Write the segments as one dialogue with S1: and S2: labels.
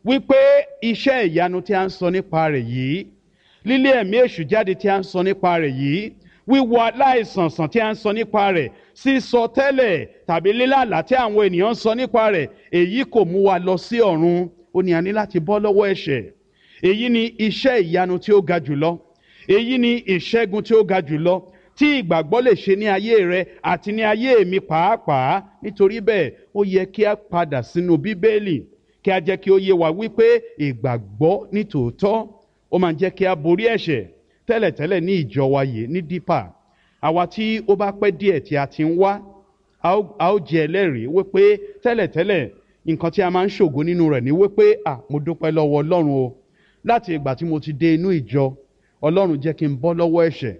S1: wípé iṣẹ́ ìyanu tí a ń sọ nípa rẹ̀ yìí lílé ẹ̀mí èṣù jáde tí a ń sọ nípa rẹ̀ yìí wíwo aláìsàn sàn tí a ń sọ nípa rẹ̀ sísọ tẹ́lẹ̀ tàbí lílàlà tí àwọn ènìyàn ń sọ nípa rẹ̀ èyí kò mú wa lọ sí ọ̀run ó ní a ní láti bọ́ lọ́wọ́ ẹ̀ṣẹ̀ èyí ni iṣẹ́ ìyanu tí ó ga jùlọ èyí ni ìṣẹ́gun tí ó ga jùlọ tí ìgbàgbọ́ lè ṣe ní ayé rẹ àti ní ayé mi pàápàá nítorí bẹ́ẹ̀ ó yẹ kí a padà sínú bíbélì kí a jẹ́ kí ó yé wa wípé ìgbàgbọ́ ní tòótọ́ ó máa ń jẹ́ kí a borí ẹ̀ṣẹ̀ tẹ́lẹ̀tẹ́lẹ̀ ní ìjọ wa yìí ní dípà àwa tí ó bá pẹ́ díẹ̀ tí a ti ń wá a ó jẹ́ ẹlẹ́rìí wípé tẹ́lẹ̀tẹ́lẹ̀ nǹkan tí a máa ń ṣògo nínú rẹ̀ ni wípé à mo dúpẹ́ lọ́wọ́ ọlọ́run o láti ìgbà tí mo ti dé inú ìjọ ọlọ́run jẹ́ kí n bọ́ lọ́wọ́ ẹ̀ṣẹ̀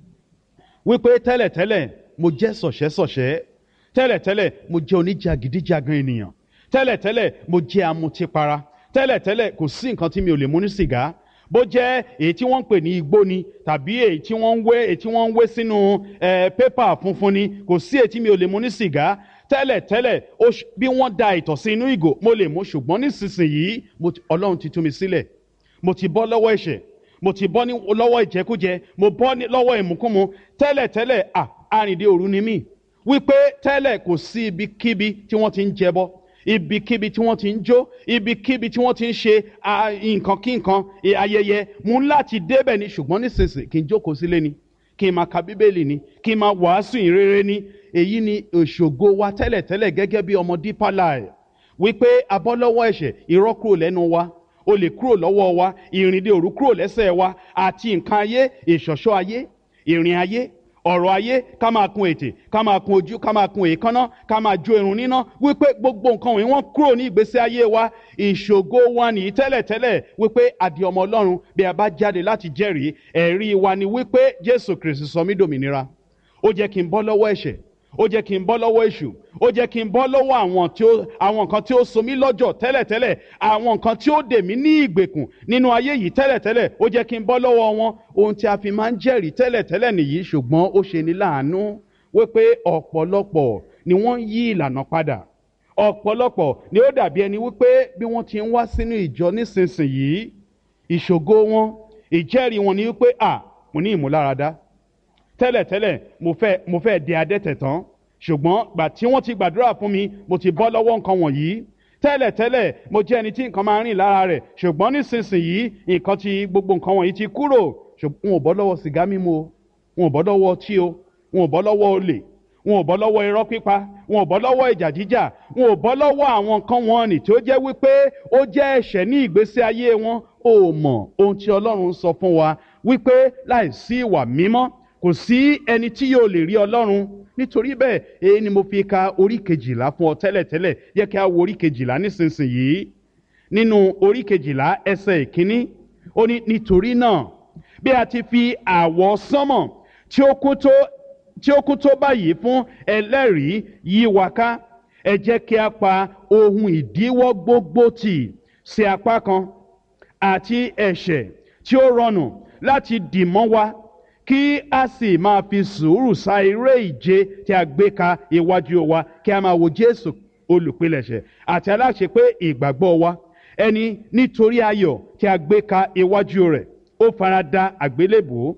S1: wípé tẹ́lẹ̀tẹ́lẹ̀ mo jẹ́ sọ̀ṣẹ́sọ̀ṣẹ́ tẹ́lẹ̀tẹ́lẹ̀ mo jẹ́ oníjàgídíjàgan ènìyàn tẹ́lẹ̀tẹ́lẹ̀ mo jẹ́ amutipara tẹ́lẹ̀tẹ́lẹ̀ kò sí nǹkan tí mi ò lè mú ní sìgá bó jẹ́ èyí tí wọ́n ń pè ní igbó ni tàbí èyí tí wọ́n ń wé èyí tí wọ́n ń wé sínú pépà funfun ni kò sí èyí tí mi ò lè mú ní sìgá tẹ́lẹ̀tẹ́lẹ̀ bí wọ́n da ìtọ̀ sí inú ìgò mo lè mú ṣùgbọ́n nísinsìnyí ọlọ́run ti tú mi sílẹ̀ mo ti bọ́ lọ́wọ́ ẹ̀ṣẹ̀ mo ti bọ́ lọ́wọ́ ìjẹkújẹ mo bọ́ lọ́wọ́ ìmúkúmu tẹ́lẹ̀tẹ́lẹ̀ à arìndé òru ni mí wípé tẹ́lẹ̀ kò sí ibikíbi tí wọ́n ti ń jẹbọ ibikíbi tí wọ́n ti ń jó ibikíbi tí wọ́n ti ń ṣe nǹkan kí nǹkan ayẹyẹ mú láti débẹ̀ ni ṣùgbọ́n nísinsìnyí kí n jókòó sílé ni kí n máa ka bíbélì ni kí n máa wàásù ìrere ni èyí ni òṣògo wa tẹ́lẹ̀tẹ́lẹ̀ gẹ́gẹ́ bí ọmọ Deeper Life wípé abọ́lọ́wọ́ ẹ̀ṣẹ̀ irọ́ kúrò lẹ́nu wa olè kúrò lọ́wọ́ wa ìrìndè òru kúrò lẹ́sẹ̀ wa àti nǹkan ayé ìṣọ̀ṣọ́ ayé ìrìn ayé ọ̀rọ̀ ayé ká máa kun ètè ká máa kun ojú ká máa kun èékánná ká máa jó irun níná wípé gbogbo nǹkan wọ̀nyí wọ́n kúrò ní ìgbésí ayé wa ìṣògo wa nìyí tẹ́lẹ̀tẹ́lẹ̀ wípé àdì ọmọ ọlọ́run bí a bá jáde láti jẹ́rìí ẹ̀rí wa ni wípé jésù kristi sọ mí dòmìnira ó jẹ́ kí n bọ́ lọ́wọ́ ẹ̀ṣẹ̀ ó jẹ́ kí n bọ́ lọ́wọ́ èṣù ó jẹ́ kí n bọ́ lọ́wọ́ àwọn tí ó àwọn nǹkan tí ó so mí lọ́jọ́ tẹ́lẹ̀tẹ́lẹ̀ àwọn nǹkan tí ó dè mí ní ìgbèkùn nínú ayé yìí tẹ́lẹ̀tẹ́lẹ̀ ó jẹ́ kí n bọ́ lọ́wọ́ wọn ohun tí a fi máa ń jẹ́rìí tẹ́lẹ̀tẹ́lẹ̀ nìyí ṣùgbọ́n ó ṣe ní láàánú wípé ọ̀pọ̀lọpọ̀ ni wọ́n ń yí ìlànà padà ọ̀pọ̀lọpọ̀ ni ó dàbí ẹni wípé bí wọ́n ti ń wá sínú ìjọ nísinsìnyí ìṣògo wọn ìjẹ́rìí wọn ni wípé à mo ní ìmúláradá tẹ́lẹ̀tẹ́lẹ̀ mo fẹ́ mo fẹ́ di adẹ́tẹ̀ tán ṣùgbọ́n gbà tí wọ́n ti gbàdúrà fún mi mo ti bọ́ lọ́wọ́ nǹkan wọ̀nyí tẹ́lẹ̀tẹ́lẹ̀ mo jẹ́ ẹni tí nǹkan máa ń rìn lára rẹ̀ ṣùgbọ́n nísinsìnyí nǹkan ti gbogbo nǹkan wọ̀nyí ti kúrò wọn ò bọ́ lọ́wọ́ sìgá mímu o wọn ò bọ́ lọ́wọ́ ọtí o wọn ò bọ́ lọ́wọ́ olè wọn ò bọ́ lọ́wọ́ irọ́ pípa wọn ò bọ́ lọ́wọ́ ìjà jíjà wọn ò bọ́ lọ́wọ́ àwọn nǹkan wọn nì tí ó jẹ́ wípé ó jẹ́ ẹ̀ṣẹ̀ ní ìgbésí ayé wọn ò mọ̀ ohun tí Ọlọ́run sọ fún wa wípé láìsí ìwà mímọ́ kò sí ẹni tí yóò lè rí ọlọ́run nítorí bẹ́ẹ̀ èyí ni mo fi ka orí kejìlá fún ọ tẹ́lẹ̀tẹ́lẹ̀ yẹ kí a wo orí kejìlá nísinsìnyí nínú orí kejìlá ẹsẹ̀ ìkíní ó ní nítorí náà bí a ti fi àwọ̀ sánmọ̀ tí ó kún tó tí ó kún tó báyìí fún ẹlẹ́rìí yí wa ká ẹ jẹ́ kí a pa ohun ìdíwọ́ gbogbo tì sí apá kan àti ẹ̀ṣẹ̀ tí ó rọrùn láti dì mọ́ wa kí a sì máa fi sùúrù sa eré ìje tí a gbé ka iwájú wa kí a máa wo Jésù olùpilẹ̀ṣẹ̀ àti aláṣepé ìgbàgbọ́ wa ẹni nítorí ayọ̀ tí a gbé ka iwájú rẹ̀ ó fara da àgbélébùú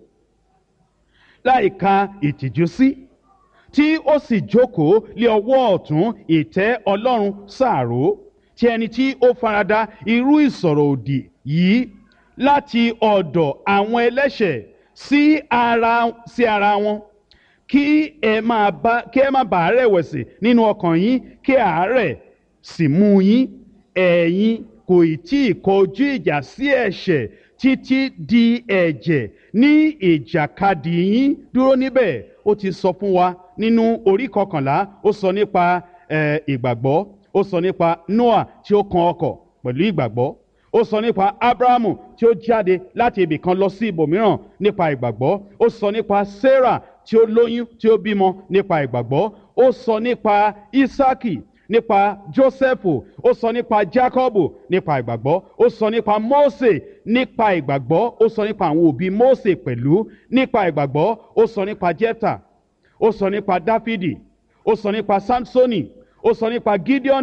S1: láì ka ìtìjú sí tí ó sì jókòó lé ọwọ́ ọ̀tún ìtẹ́ Ọlọ́run sàárò tí ẹni tí ó farada irú ìsọ̀rọ̀ òdì yìí láti ọ̀dọ̀ àwọn ẹlẹ́ṣẹ̀ sí ara sí ara wọn kí ẹ máa bá kí ẹ má bàa rẹ̀wẹ̀sì nínú ọkàn yín kí àárẹ̀ sì mú yín ẹ̀yin kò tí ì kọjú ìjà sí ẹ̀ṣẹ̀ títí di ẹ̀jẹ̀ ní ìjàkadì yín dúró níbẹ̀ ó ti sọ fún wa nínú orí kọkànlá ó sọ nípa ìgbàgbọ́ ó sọ nípa Noah tí ó kan ọkọ̀ pẹ̀lú ìgbàgbọ́ ó sọ nípa abrahamu tí ó jáde láti ibì kan lọ sí ibòmíràn nípa ìgbàgbọ́ ó sọ nípa sarah tí ó lóyún tí ó bímọ nípa ìgbàgbọ́ ó sọ nípa isaki nípa joseph ó sọ nípa jacob nípa ìgbàgbọ́ ó sọ nípa mose nípa ìgbàgbọ́ ó sọ nípa àwọn òbí mose pẹ̀lú nípa ìgbàgbọ́ ó sọ nípa jephtha ó sọ nípa dáfídì ó sọ nípa samsoni ó sọ nípa gideon